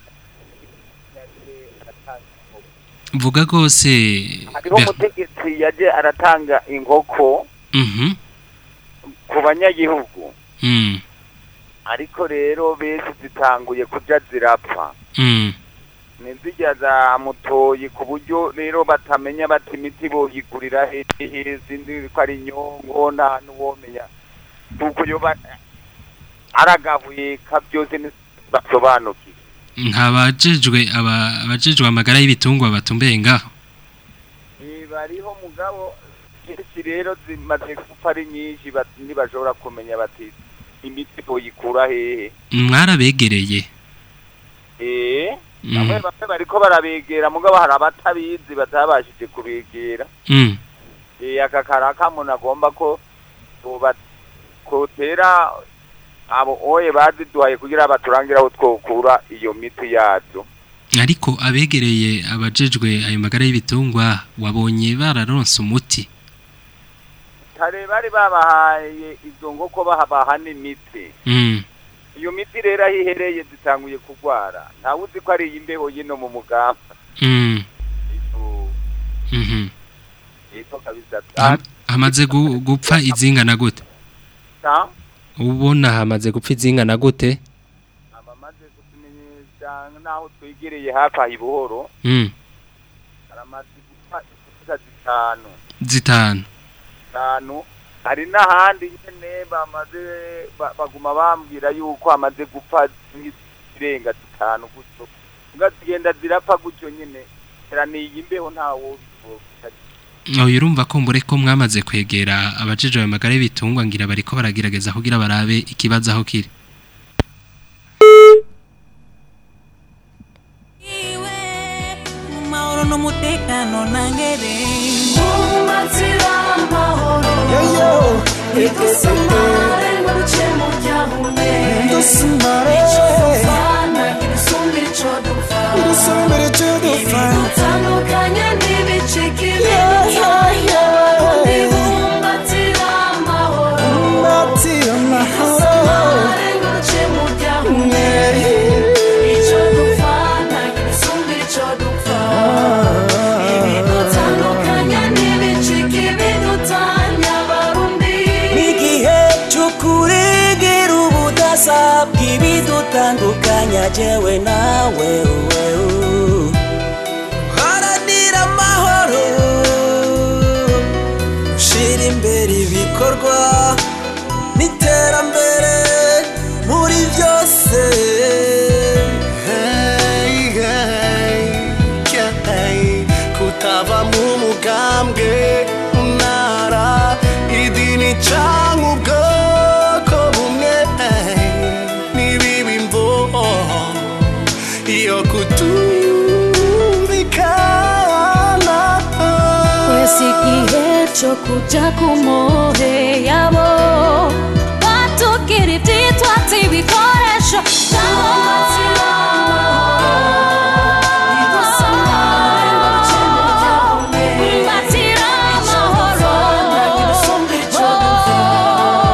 vuga rwose hariho Ber- umutegetsi yaje aratanga inkoko Mhm. ku banyagihugu Mm. ariko rero benshi zitanguye kuja zirapfa Mm. nizirya zamutoye ku buryo rero batamenya bati imiti boyigurira hehe sinzi ko ari inyongo nta n'uwomenya kuko yoba aragabuye ka byose basobanukiwe ntabajejwe aba abajejwe amagara y'ibitungwa batumbeye ngaho Eh, bariho mugabo kenshi rero zimaze gupfa ari nyinshi bat- ntibashobora kumenya bati imiti boyikura hehe mwarabegereye eh Mm. bamwe bamwe bariko barabegera mugabo hari abatabizi batabashije kubegera Mm. eh aka karaka umuntu agomba ko tuba kotera abo oye baziduhaye kugira baturangira aho twokura iyo miti yazo ariko abegereye abajejwe ayo magara y'ibitungwa wabonye bararonse umuti kare bari babahaye izo ngoko bahabaha n'imiti mm. iyo miti rero aho ihereye zitanguye kurwara ntawe uzi ko ari iy'imbeho yino mu mugamba Mm. Mhm. yitwa kabisa Ham- hamaze gu- gupfa izingana gute ta ubona hamaze gupfa izingana gute abamaze kutumenyesha naho twegereye hafi aha ibuhoro mm. haramaze gupfa ifuka zitanu zitanu zitanu hari n'ahandi nyene bamaze ba- baguma bambwira yuko hamaze gupfa zirenga zitanu gutyo mbwa zigenda zirapfa gutyo nyene teraniye imbeho ntawo oya urumva ko mbure ko mwamaze kwegera abajejwe ayo magara y'ibitungwa ngira bariko baragerageza kugira barabe ikibazo aho kiri mahoro n'umutekano nangere Umbatira amahoro Idusamare ngo duce mu byahume Dusamare. Ico dupfa ntagira isumba ico dupfa Idusumba ico dupfa. Ibidutandukanya ntibicike Yeah, yeah, yeah. Ibumbatira amahoro Umbatira amahoro. Idusamare ngo duce mu byahume Ico dupfa ntagira isumba ico dupfa Ibidutandukanya ntibicike ibidutanya abarundi n'igihe cyo kuregera ubudasa bw'ibidutandukanya jewe nawe wewe haranira amahoro ushyira imbere ibikorwa n'iterambere muri byose Hey, hey, hey, kutava mu mugambwe ntara idini cyangwa ubwoko bumwe hey, n'ibibi mvo iyo kutumvikana Kwesi igihe cyo kuja ku mohe yabo batukira ibyitwatsi ibikoresho Mbatira amahoro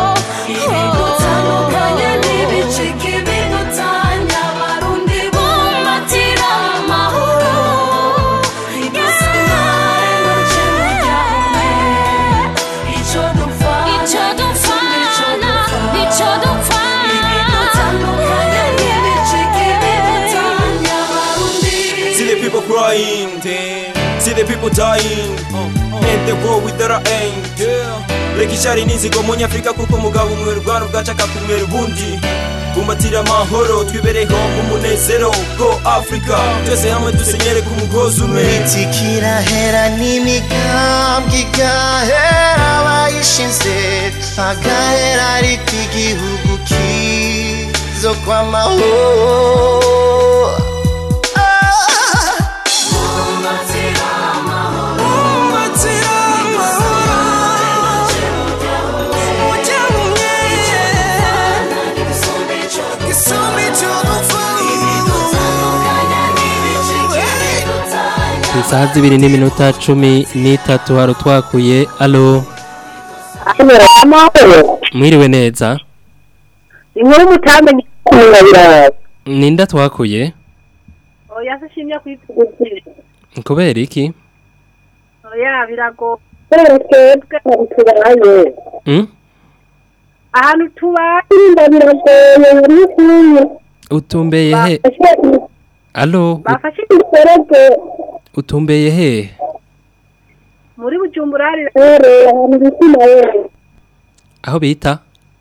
crying. See the people dying. And the war without an end. Reka ishari n'inzigo mu nyafurika kuko umugabo umwe rwana ubwacu akakumwera ubundi bumbatira amahoro twibereho mu munezero go africa twese hamwe dusenyere ku mugozi umwe Imiti kirahera n'imigambwe igahera abayishinze agahera ariko igihugu kizo kw'amahoro ku isaha zibiri n'iminota cumi n'itatu hari utwakuye alo mwiriwe neza inkuru mutamenye kumenya biraza ninda twakuye oya se shimye kwitugukire kubera iki oya birago kubera twebwe ahantu tubaye Mm? ahantu tubaye inda biragoye buri kumwe utumbeye he alo ut- bafashe imiserege utumbeye he muri bujumbura hari rero ahantu bita nawe aho bita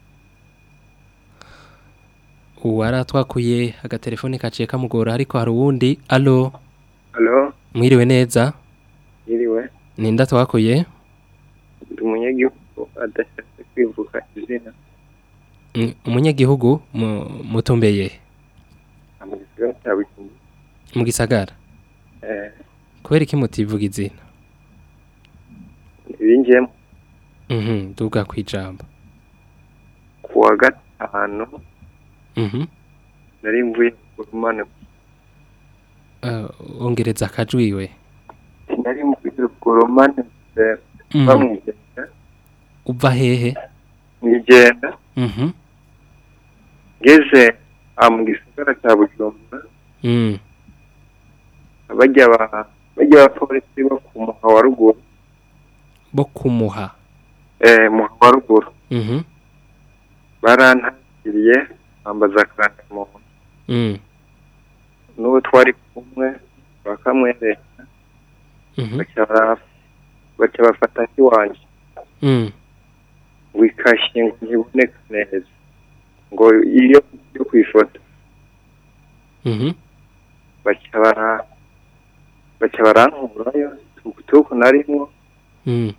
uwari twakuye agatelefone kaciye kamugora ariko hari uwundi alo Halo, mwiriwe neza yiriwe. ninda twakuye Ndi umunyagihugu adashatse kwivuga izina. Mm, umunyagihugu mu- mutumbeye he? Mu gisagara cya Bujumbura. mu gisagara Eh, kubera iki mutivuga izina ibinjiyemo mhm duga kwijambo ku wa gatanu mhm nari mvuye ku rumane uh, ongereza akajwiwe nari mvuye ku rumane Mhm. bamwigenda uva hehe mwigenda mhm ngeze aha mu gisagara cya Bujumbura mm bajya ba bajya abapolisi bo ku muha wa ruguru bo kumuha eh muha wa ruguru mhm barantakiriye bambaza akarangamuntu mm n'uwo twari kumwe bakamwereka mhm baca bara- baca bafata nk'iwanjye mm ngo ikashye ngo ntiboneka neza ngo iyo yo ku ifoto mhm baca bara baca barankurayo tukutuku narimwo mm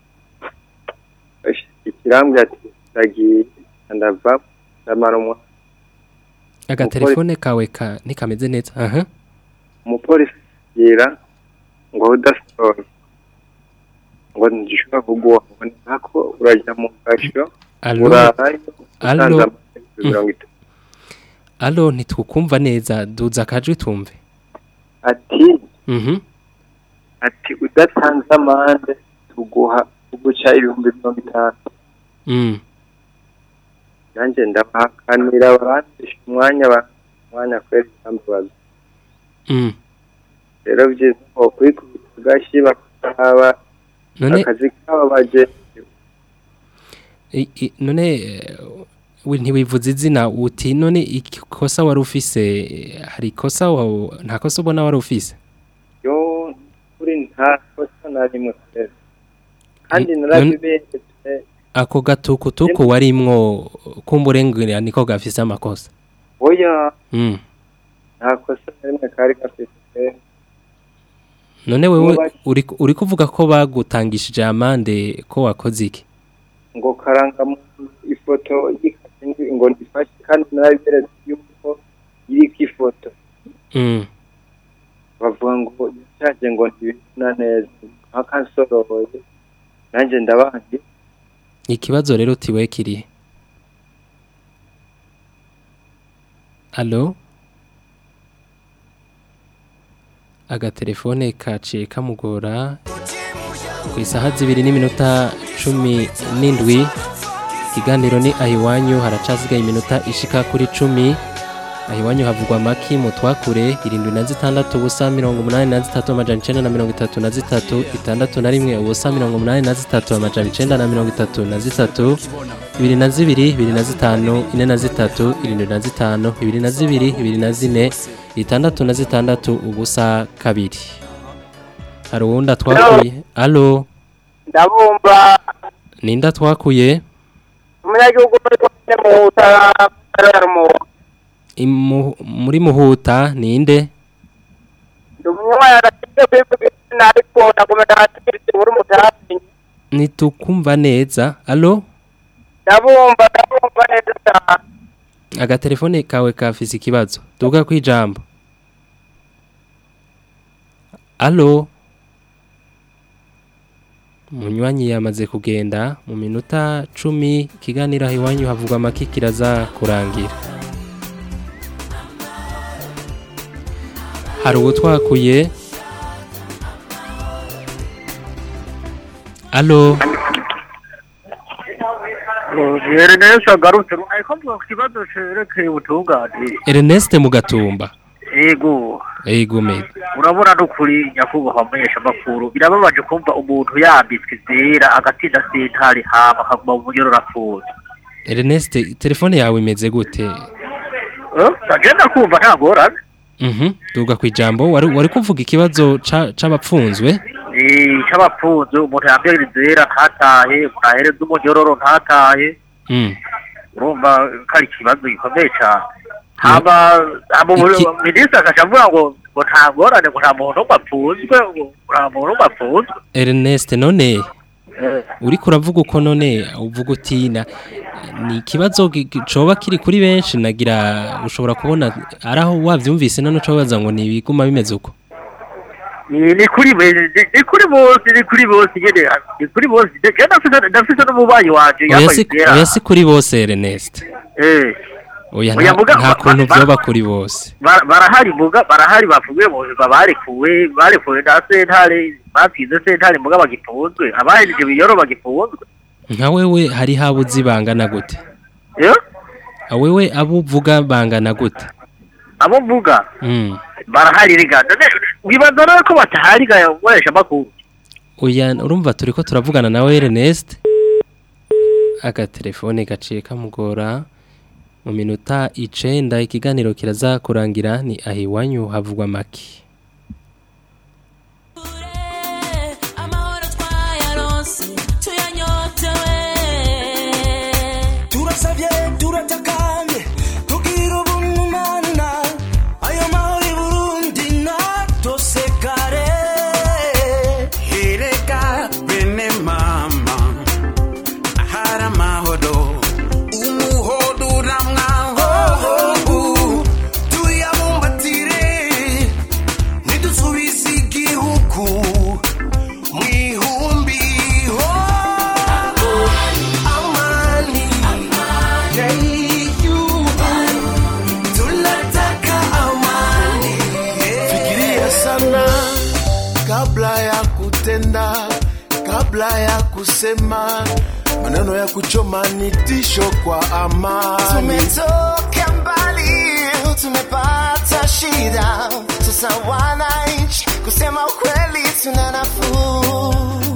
ikirambwe ati ndagiye ndava ndamara umwanya agatelefone kawe ka ntikameze neza aha umupolisi yira ngo udasohoye ngo ntigishobora kuguha ngo ni nako urajya mu gasho Alo? urarayo Alo? utanze amafaranga mirongo itatu alo ntitwukumva neza duza akajwi tumve ati mhm ati udatanze amande tuguha tuguca ibihumbi mirongo itanu mm nanjye ndabahakanira barandisha umwanya ba- umwanya kweri kambabaza mm rero byiza ngo kwikubita agashyi bakaba none akazi kabo baje i- i- none eh, we ntiwivuze izina uti none ikosa wari ufise eh, hari ikosa wa- nta kosa ubona wari ufise yo kuri nta kosa na rimwe kweri kandi Mm, narabiberetse ako gatukutuku warimwo kumburengera niko gafise amakosa oya mm nta kosa na rimwe kari gafite none wewe Muba- uri uri kuvuga ko bagutangishije amande ko wakoze iki ngo karanga mu ifoto y'ikindi ngo ndifashe kandi narabiberetse yuko iri ku ifoto mm bavuga ngo cyaje ngo ntibibona neza nk'akansoroye nanjye ndabangi ikibazo rero utiwe kiri Allo agatelefone kaciye kamugora ku isaha zibiri n'iminota cumi n'indwi ikiganiro ni ahiwanyu haracasigaye iminota ishika kuri cumi ahiwanyu havugwa amaki mu twakure irindwi na zitandatu ubusa mirongo umunani na zitatu amajana icenda na mirongo itatu na zitatu itandatu na rimwe ubusa mirongo umunani na zitatu amajana icenda na mirongo itatu na zitatu ibiri na zibiri ibiri na zitanu ine na zitatu irindwi na zitanu ibiri na zibiri ibiri na zine itandatu na zitandatu ubusa kabiri hari uwundi atwakuye alo ndabumva ninda twakuye umunyagihugu muri komine muhuta karara mu Imu- muri muhuta ninde ndi umunywanyi aragiye kwivuga izina ariko ndagomba ndahatiritse muri mutazi nitukumva neza alo ndabumva ndabumva neza cyane agatelefone kawe kafise ikibazo duga kwijambo alo munywanyi yamaze kugenda mu minota cumi ikiganiro aho iwanyu havugwa amaki kiraza kurangira hari uwo twakuye alo rero neza agarutse ariko mvuga ku kibazo cerekeye ubutungane Ernest Mugatumba yego ego me urabona n'ukuri nyakubahwa amenyeshamakuru birababaje kumva umuntu yambitswe zera agatinda sentare hama akaguma mu bunyororo apfuye Ernest telefone yawe imeze gute agenda kumva nta ngorane Mhm duga kwijambo wari wari kuvuga ikibazo ca- c'abapfunzwe Eh, c'abapfunze umuntu yambere zera ntatahe umuntu ahereza umunyororo ntatahe Mm urumva ko ari ikibazo gikomeye cyane hama hama Iki- minisitiri akaca avuga ngo ngo nta ngorane ngo nta muntu n'umwe apfunzwe ngo nta muntu n'umwe apfunzwe Ernest none Eh. uriko uravuga uko none uvuga uti na ni ikibazo gi- gi- coba kiri kuri benshi nagira ushobora kubona ari aho wavyumvise none uca wibaza ngo ni ibiguma bimeze uko ni ni kuri be- ni- ni kuri bose ni kuri bose nyene ni kuri bose je ndafise ndafise n'umubanyi wanje oya yambaye si zera oya si kuri bose Ernest eh oya Oya, nta muga- nta ba- kuntu ba- vyoba kuri bose Bara- barahari muga barahari bavuye mu buzima barekuwe barekuwe na sentare batsinze sentare muga bagifunzwe abahejeje biyoro bagifunzwe nka wewe hari habuzi bangana gute yo wewe abo uvuga bangana gute abo mvuga mm. barahari riga none wibaza rero ko batahari ga nkoresha makuru Oya urumva turiko turavugana nawe Ernest agatelefone gaciye kamugora mu minota icenda ikiganiro kiraza kurangira ni ahiwanyu havugwa maki amahoro twayaronse tuyanyotewe turasabye turatakamye tugira ubumana ayo mahoro i burundi natosekare Erega bene mama ahari amahoro umuhodo uramwaho tuyabumbatire ntidusubize igihugu mu ihumbi ho amani tunataka amani Fikiria sana kabla ya kutenda, kabla ya kusema maneno ya kuchoma ni tisho kwa amani. tumetoka mbali tumepata shida sasa wananchi kusema ukweli tuna nafuu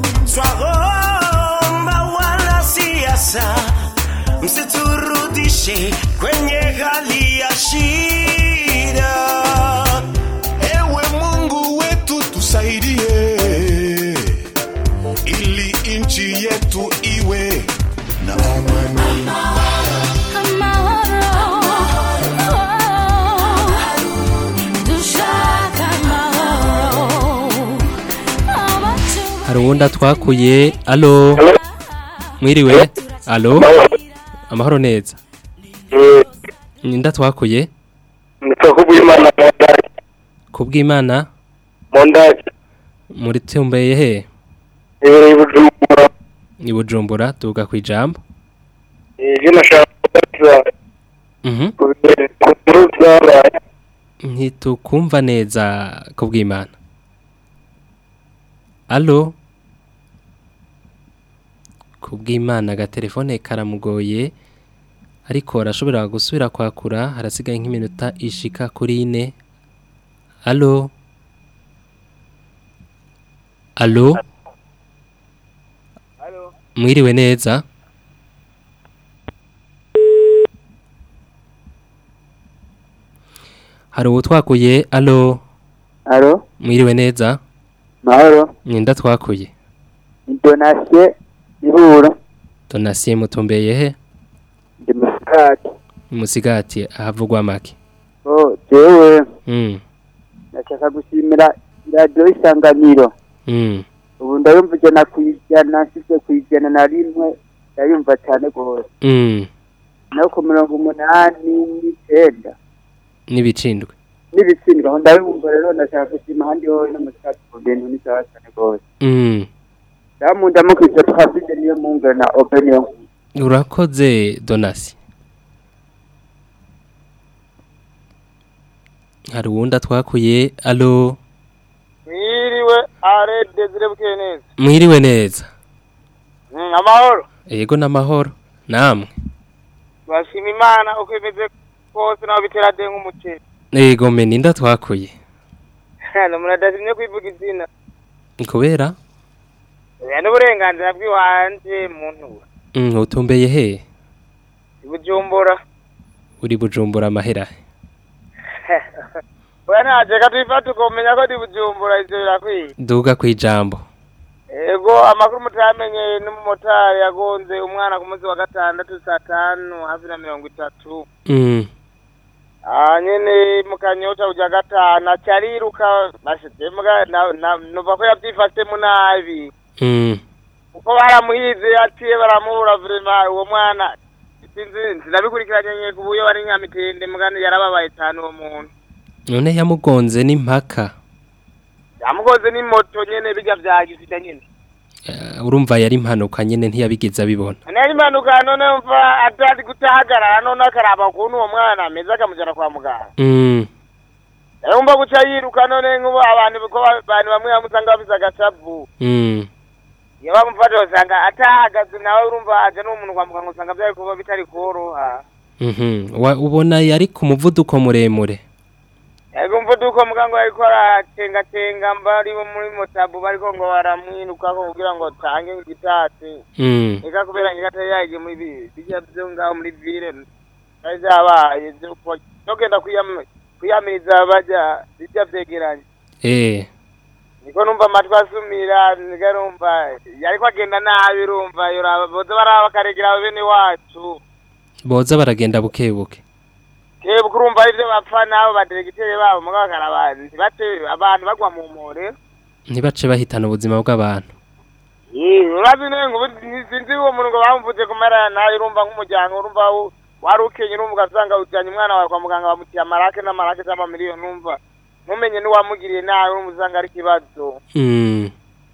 Twaomba wanasiasa msiturudishe kwenye hali ya shida. Ewe Mungu wetu tusaidie, ili nchi yetu iwe na amani. hari uwundi atwakuye alo mwiriwe alo amahoro neza ninda twakuye kubw'imana kubw'imana mu ndake muri tumbeye he ibereye bujumbura ni bujumbura tuvuga ku ijambo ibyo nashaka kubaza Mhm. ku nkuru zabaye ntitukumva neza kubw'imana alo kubw'imana agatelefone karamugoye ariko arashobora gusubira kwakura harasigaye nk'iminota ishika kuri ine alo alo mwiriwe neza hari uwo twakuye alo Alo, mwiriwe neza mahoro, mwenda twakuye ni Donatien Ihuro, donasiye mutumbeye he ndi musikati. musigati ahavugwa make Oh, jewe, mm ndashaka gushimira iradiyo isanganiro. mm Ubu ndayumva ijana ku ijana, nsize ku ijana na rimwe, ndayumva cyane rwose. mm No ku mirongo umunani n'icenda. n'ibicindwe N'ibitsindwa, aho ndabumva rero ndashaka gushima ahandi hoho no musikati ku bintu ni sawa cyane rwose. mm Ndamunda mukwiza twafite niyo mungana na opinion. urakoze donasi hari uwundi twakuye alo mwiriwe are desire bukeye neza mwiriwe neza Mm, amahoro yego n'amahoro namwe bashima imana uko imeze kose naho bitera de nk'umuceri yego me ninda twakuye hano muradashimye kwivuga izina kubera oya n'uburenganzira bw'iwanje muntu mm, utumbeye he ibujumbura uri bujumbura amahera oya najeka twifata ukomenya ko ndi bujumbura ivyo birakwiye duga kwijambo ego amakuru mutamenye n'umumotari yagonze umwana ku munsi wa gatandatu saa tanu hafi na mirongo itatu mm. Ah, nyene mu kanyota uja gatanu acariruka bashitse muga na- na- numva ko yavyifashemo nabi Mm. kuko baramuhize aciye baramubura vrema uwo mwana sinzi sinabikurikiranye nye ku buyo wari nyamitende mugani yarababaye cane uwo muntu none yamugonze n'impaka yamugoze n'imoto nyene bijya vyagisita nyene Eh, urumva yari impanuka nyene ntiyabigize abibona nari impanuka none mva atari gutahagarara none akaraba ukuntu uwo mwana ameze akamujana kwa muganga mm. yarumva guca yiruka none nk'ubu abantu ko abantu bamwe bamusanga bafise agacavu Mm. iyo bamufata usanga atahagaze nawe urumva aje n'umuntu kwa muganga usanga byari kuba bitari koroha Mhm. Wa- ubona yari ku muvuduko muremure yego mvuduko muganga yariko aratengatenga mbari bo muri motabu bariko ngo baramwirukako kugira ngo tange igitatsi Mm. eka kubera ngigatari yagiye muri bi- bijya vyo ngaho muri vile vyari vyabaye vyo kuba- vyo genda kwiyam- kwiyamiriza baja bijya vyegeranye eh niko numva amatwi asumira nika numva yariko agenda nabi urumva yoraba boza baraba bakaregera bene wacu boza baragenda buke buke keba kurumva ivyo bapfa nabo baderegitere babo mugabo bakaraba ntibate abantu bagwa mu mpore ntibace bahitana ubuzima bw'abantu urazi nengo sinzi uwo muntu ngo bamuvuze kumara nawe urumva nk'umuryango urumva wo- wari ukenye urumva ugasanga ujyanye umwana wawe kwa muganga bamutiye amarake n'amarake z'amamiliyoni numva ntumenye n'uwamugiriye nawe urumva usanga ari ikibazo Mm.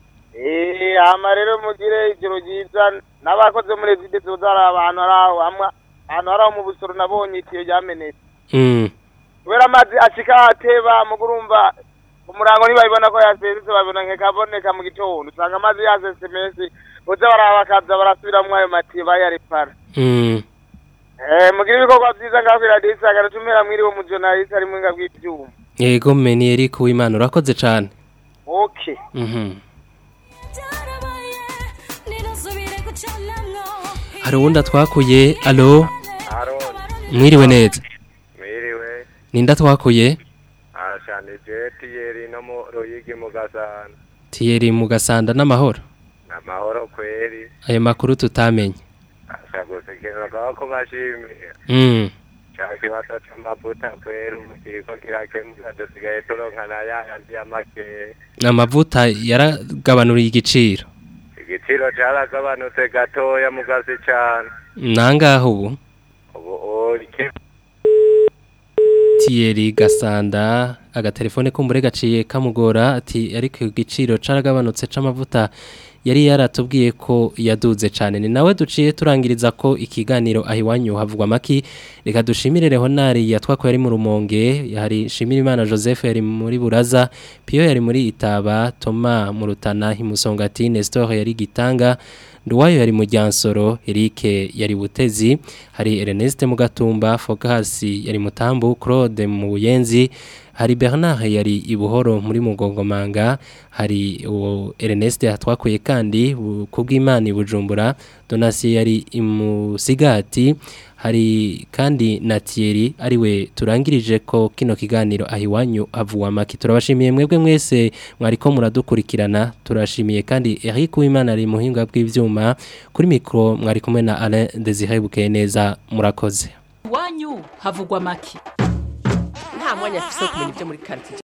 Eh, hama rero mugire ijoro ryiza n'abakoze muri ezide zoza hari abantu hari aho hamwe ahantu hari aho mu busoro nabonye itiyo ryamenetse Mm. kubera amazi ashika ateba mugo urumva umurango ntibabibona ko yasesetse babibona nkekaboneka mu gitondo usanga amazi yasese menshi boza baraba bakaza barasubiramwo ayo matiyo bayarepara Mm. Eh, mugire ibikorwa vyiza ngaho kw'iradiyo isangano tumira mwiriwe umujonalisi ari mwinga bw'ivyuma yego meni Eric Uwimana urakoze cane okay Mhm. hari uwundi twakuye alo mwiriwe neza mwiriwe ninda twakuye ashana jeti yeri no mu ruyigi mu gasana tiyeri mu gasanda n'amahoro amahoro kweri ayo makuru tutamenye asha gusekererwa ko bashimiye mm. ca kibazo c'amavuta kweri ubu kiriko kirakemuka dusigaye turonkana yayandi ya makeya amavuta yaragabanuriye igiciro igiciro caragabanutse gatoya mugasi cane nangaho ubu ubu urike tiyeri gasanda agatelefone kumbure gaciye kamugora ati ariko igiciro caragabanutse c'amavuta yari yaratubwiye ko yaduze cyane ni nawe duciye turangiriza ko ikiganiro aho iwanyu havugwa amaki reka dushimire Leonard yatwako yari mu rumonge hari shimira imana Joseph yari muri buraza Pio yari muri itaba Toma mu rutana himusongati Nestor yari gitanga Nduwayo yari mu Ryansoro Eric yari butezi hari Ernest mu gatumba Focus yari mutambu Claude mu buyenzi hari Bernard yari ibuhoro muri mugongomanga hari uwo Ernest yatwakuye kandi kubw'Imana ibujumbura Donasi yari imusigati hari kandi na Thierry ariwe turangirije ko kino kiganiro ahiwanyu avuwa maki turabashimiye mwebwe mwese mwariko muradukurikirana turashimiye kandi Eric Uwimana ari muhinga bw'ivyuma kuri mikro mwari kumwe na Alain Desire Bukeneza murakoze iwanyu havugwa make nta mwanya afise wo kumenya ibyo muri quartier